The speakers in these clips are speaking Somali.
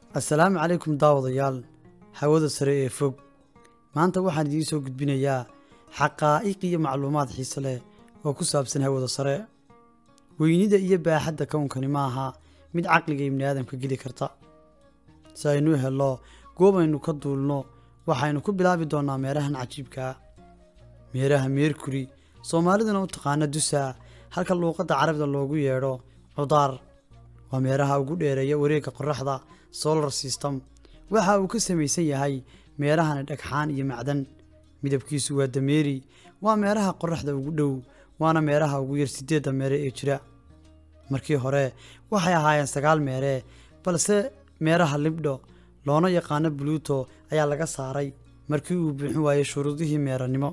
assalaamu calaykum daawadayaal hawada sare ee fog maanta waxaan idiin soo gudbinayaa xaqaa'iq iyo macluumaad xiise leh oo ku saabsan hawada sare weynida iyo baaxadda kownkani ma aha mid caqliga ibni aadamka geli karta si aynu hello goob aynu ka duulno waxaynu ku bilaabi doonnaa meerahan cajiibkaa meeraha meerkuri soomaaliduna u taqaana dusa halka luuqadda carabida loogu yeedho cudaar waa meeraha ugu dheereeya wareegga qoraxda solar system waxa uu ka samaysan yahay meerahani dhagxaan iyo macdan midabkiisu waa dameeri waa meeraha qoraxda ugu dhow waana meeraha ugu yar siddeedda meere ee jira markii hore waxay ahaayeen sagaal meere balse meeraha libdho loona yaqaano buluuto ayaa laga saaray markii uu buuxin waayey shuruudihii meeranimo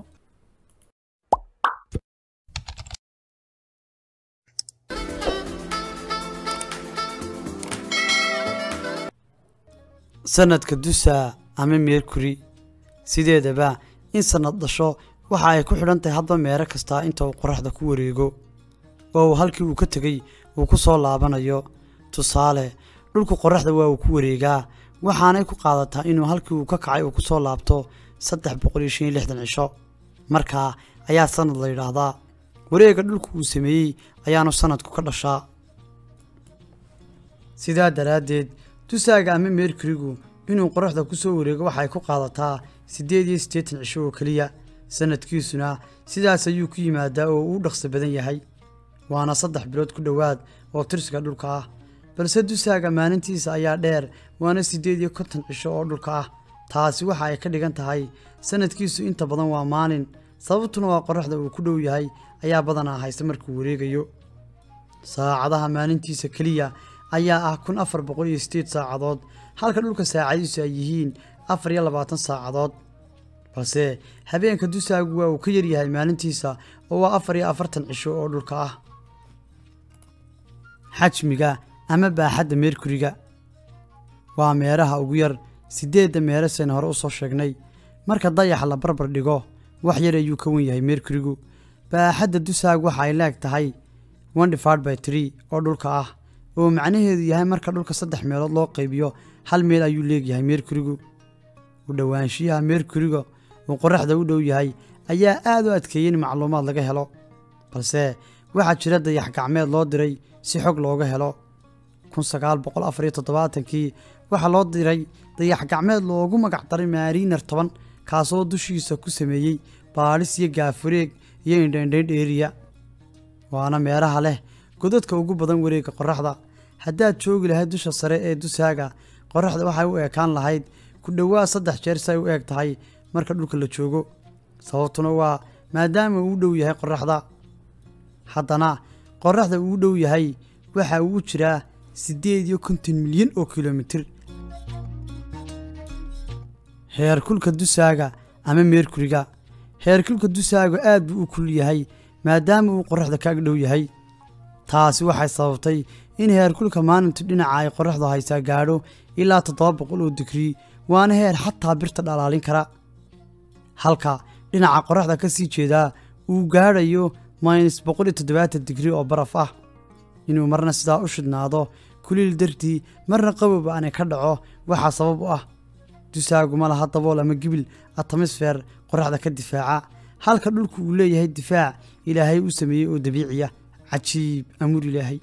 sanadka dusa ama meerkuri sideedaba in sanad dhasho waxa ay ku xidhan tahay hadba meero kastaa inta uu qoraxda ku wareego oo uu halkii uu ka tegey uu ku soo laabanayo tusaale dhulku qoraxda waa uu ku wareegaa waxaanay ku qaadataa inuu halkii uu ka kacay uu ku soo laabto saddex boqol iyo shan iyo lixdan cisho markaa ayaa sanad la yidhaahdaa wareegga dhulku uu sameeyey ayaanu sanadku ka dhashaa sidaa daraaddeed dusaaga ama meerkurigu inuu qoraxda ku soo wareego waxay ku qaadataa siddeed iyo siddeetan cisho oo keliya sanadkiisuna sidaas ayuu ku yimaadaa oo uu dhaqso badan yahay waana saddex bilood ku dhowaad oo tirsiga dhulka ah balse dusaaga maalintiisa ayaa dheer waana siddeed iyo konton cisho oo dhulka ah taasi waxa ay ka dhigan tahay sanadkiisu inta badan waa maalin sababtuna waa qoraxda uu ku dhow yahay ayaa badanaa haysta markuu wareegayo saacadaha maalintiisa keliya ayaa ah kun afar boqol iyo siddeed saacadood halka dhulka saacadiisu ay yihiin afar iyo labaatan saacadood balse habeenka dusaagu waa uu ka yaryahay maalintiisa oo waa afar iyo afartan cisho oo dhulka ah xajmiga ama baaxadda meerkuriga waa meeraha ugu yar siddeedda meere seen hore u soo sheegnay marka dayaxa la barbar dhigo wax yar ayuu ka wen yahay meerkurigu baaxadda dusaagu waxa ay leeg tahay one divided by tree oo dhulka ah oo macnaheedu yahay marka dhulka saddex meelood loo qaybiyo hal meel ayuu leegyahay meerkurigu u dhowaanshiyaha meerkuriga uu qoraxda u dhow yahay ayaa aad u adkeeyey in macluumaad laga helo balse waxaa jira dayax gacmeed loo diray si xog looga helo kun sagaal boqol afar iyo toddobaatankii waxaa loo diray dayax gacmeed loogu magac daray maariiner toban kaasoo dushiisa ku sameeyey baadhis iyo gaafureeg iyo indhaindhayn dheeriya waana meeraha leh godadka ugu badan wareegga qoraxda haddaad joogi lahayd dusha sare ee dusaaga qoraxda waxay u eekaan lahayd ku dhowaad saddex jeer si ay u eeg tahay marka dhulka la joogo sababtuna waa maadaama uu u dhow yahay qoraxda haddana qoraxda uu u dhow yahay waxa uu u jiraa siddeed iyo konton milyan oo kilomitir heerkulka dusaaga ama meerkuriga heerkulka dusaaga aad buu u kul yahay maadaama uu qoraxda ka ag dhow yahay taasi waxay sababtay in heerkulka maalintu dhinaca ay qoraxdu haysaa gaadho ilaa toddoba boqol oo digrii waana heer xataa birta dhalaalin kara halka dhinaca qoraxda ka sii jeedaa uu gaadhayo minus boqol iyo toddobaatan digrii oo baraf ah inuu marna sidaa u shidhnaado kuliil dartii marna qabowba aanay ka dhaco waxaa sabab u ah dusaagu ma laha dabool ama gibil atamisfeer qoraxda ka difaaca halka dhulku uu leeyahay difaac ilaahay u sameeyey oo dabiiciya cajiib amuur ilaahay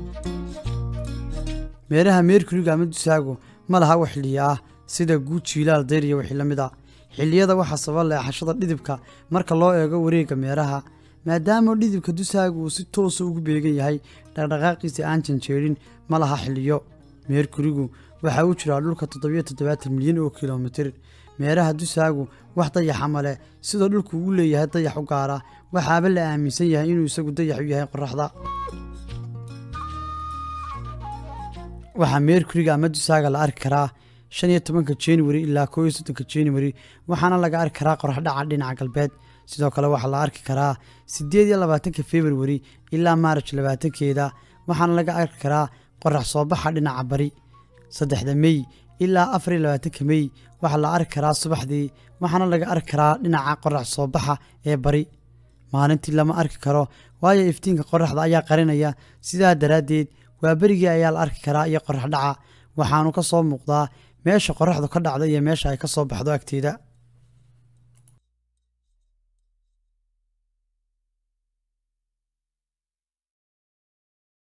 meeraha meerkuriga ama dusaagu ma laha wax xilliya ah sida guud jiilaal dayr iyo wixii la mid a xilliyada waxaa sababa leexashada dhidibka marka loo eego wareegga meeraha maadaama dhidibka dusaagu uu si toosa ugu beegan yahay dhaqdhaqaaqiisa aan janjeedhin ma laha xilliyo meerkurigu waxaa u jiraa dhulka toddobiyo toddobaatan milyan oo kilomitir meeraha dusaagu wax dayaxa ma leh sidoo dhulku uu leeyahay dayax u gaara waxaaba la aaminsan yahay inuu isagu dayax u yahay qoraxda waxaa meerkuriga ama dusaaga la arki karaa shan iyo tobanka januari ilaa koo iyo soddonka januari waxaana laga arki karaa qorax dhaca dhinaca galbeed sidoo kale waxaa la arki karaa siddeed iyo labaatanka februari ilaa maaraj labaatankeeda waxaana laga arki karaa qorax soo baxa dhinaca bari saddexda mey ilaa afar iyo labaatanka mey waxaa la arki karaa subaxdii waxaana laga arki karaa dhinaca qorax soo baxa ee bari maalintii lama arki karo waayo iftiinka qoraxda ayaa qarinaya sidaa daraaddeed waa berigii ayaa la arki karaa iyo qorax dhaca waxaanu ka soo muuqdaa meesha qoraxdu ka dhacda iyo meesha ay ka soo baxdo agteeda